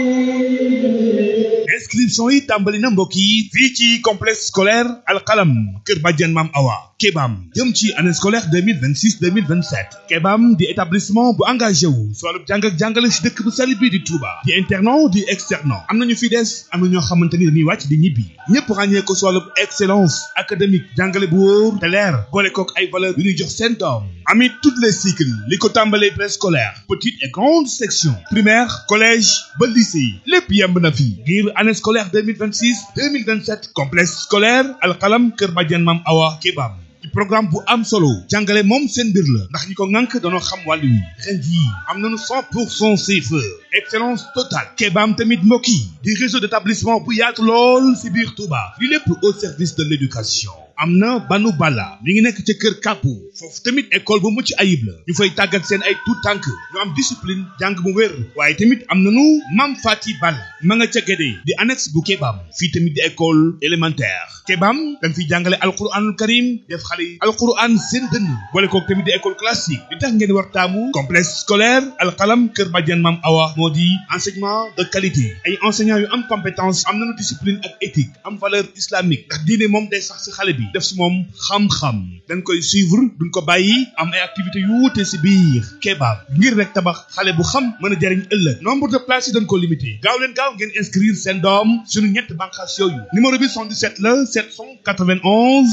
inscription yi tàmbali na mbokk yi fii ci complexe scolaire alxalam kër bàjjen maam awa kebam jëm ci année scolaire 2026 2027 kebam di établissement bu engagé wu si wàllu jàng ak jàngale si dëkk bu sell bi di Touba di internat di externat am nañu fi des am na ñoo xamante ni dañuy wàcc di ñibbi ñëpp ràññee ko si wàllu excellence académique jàngale bu wóor te leer boole kook ay valeur yu ñuy jox seen doom amit toutes les cycles li ko tàmbalee préscolaire petite et grande section primaire collège ba lycée lépp yemb na fi ngir année scolaire 2026 2027 complexe scolaire alxalam kër bàjjen maam awa kebam ci programme bu am solo jàngale moom seen mbir la ndax ñi ko ŋànk danoo xam wàllu wi ren jii am nañu 100 pour cent CFE excellence totale kebaam tamit mbokk yi di réseau d'établissement bu yaatu lool si biir Touba li lépp au service de l'éducation am na banu bala mi ngi nekk ca kër kàppu foofu tamit école bu mucc ayib la ñu fay tàggat seen ay tout tànk ñu am discipline jàng bu wér waaye tamit am nañu mam fati balla ma nga ca gédé di annexe bu kebaam fii tamit di école élémentaire kebaam dañ fiy jàngale alquranul karim def xale yi alquran seen dënn boole kook tamit di école classique li tax ngeen war taamu complexe scolaire alxalam kër badiane mam awa moo di enseignement de qualité ay enseignants yu am compétence am nañu discipline ak éthique am valeur islamique ndax diine moom day sax si xale bi def si moom xam-xam dañ koy suivre duñ ko bàyyi am ay activités yu wuute si biir kebaab ngir rek tabax xale bu xam mën a jariñ ëllëg nombre de places yi dañ ko limité gaaw leen gaaw ngeen inscrire seen doom suñu ñett bànqaas yooyu numéro bi 77 la 791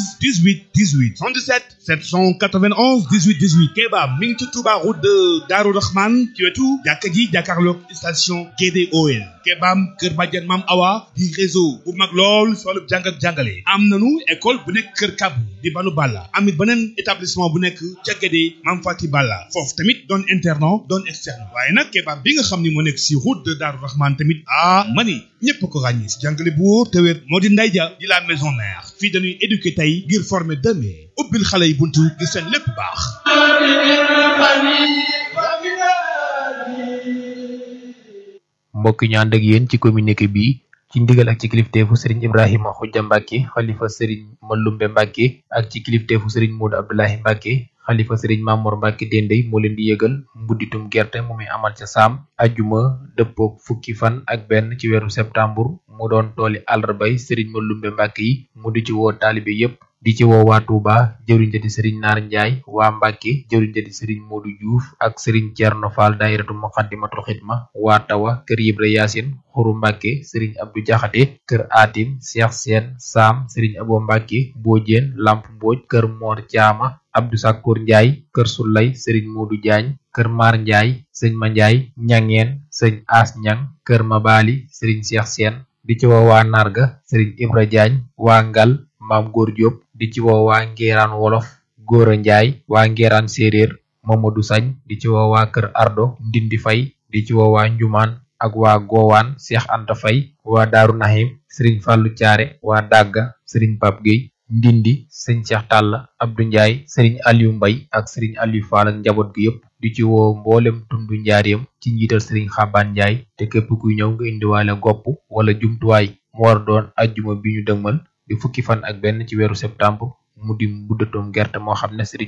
18 18 77 791 18 18 kebaab mi ngi ci Touba route de Darou Rahman ci wetu jàkka ji jàkkaarloog station GDOL kebaam kër bàjjen maam awa di réseau bu mag lool si wàllu jàng ak jàngale am nanu école bu nekk kër kabu di banu balla amit beneen établissement bu nekk ca Guédé maam fati balla foofu tamit doon internat doon externe waaye nag kebaab bi nga xam ni moo nekk si route de Darou Rahman tamit ah mani ñépp ko ràññee si jàngale bu wóor te wér moo di nday ja di la maison mère fii dañuy éduquer tey ngir former demain ubbil xale yi buntu ngir seen lépp baax mbokk ñu ànd ak yéen ci communiqué bi ci ndigal ak ci kilifteefu sëriñ ibrahima xujja mbàkke xalifa sëriñ malumbe mbàkke ak ci kilifteefu sëriñ moodu abdoulahi mbàkke xalifa sëriñ mamoor mbàkke dendey moo leen di yëgal mbudditum gerte mu muy amal ca saam ajjuma dëppook fukki fan ak benn ci weeru septembre mu doon tooli àllarbay sëriñ malumbe mbàkke yi mu di ci woo taalibe yépp di ci woo waa Touba jëwriñ ja di sëriñ Naar Njaay waa Mbàkke jëwriñ ja di sëriñ Moodu Juuf ak sëriñ Ceerno Faal daayiratu Muxaddamatul Xidma waa Tawa kër Ibra Yaasin xuru Mbàkke sëriñ Abdu Jaxate kër Atim Seex Seen Saam sëriñ Abo Mbàkke Boojeen Lamp Mbooj kër Moor Caama Abdu Sàkkoor Njaay kër Sulay sëriñ Moodu Jaañ kër Maar Njaay sëñ Ma Njaay ñangeen sëñ As Ñang kër Mabaali sëriñ Seex Seen di ci woo waa Narga sëriñ Ibra Jaañ waa Ngal maam góor Diop di ci woo waa Ngéraan Wolof Góora Njaay waa Ngéraan Séeréer Mamadou Sañ di ci woo waa Kër Ardo Ndindi Fay di ci woo waa Njumaan ak waa Goowaan Seex Anta Fay waa Daaru Nahim Sëriñ Fàllu Caare waa Dàgga Sëriñ Pap Géy Ndindi Sëñ Seex Tàlla Abdu Njaay Sëriñ Aliou Mbay ak Sëriñ Aliou Faal ak njaboot gi yépp di ci woo mboolem tundu njaareem ci njiital Sëriñ Xabaan Njaay te képp kuy ñëw nga indiwaale gopp wala jumtuwaay mu war doon ajjuma bi ñu dëgmal di fukki fan ak benn ci weeru septembre mu di mbuddatum gerte moo xam ne sëriñ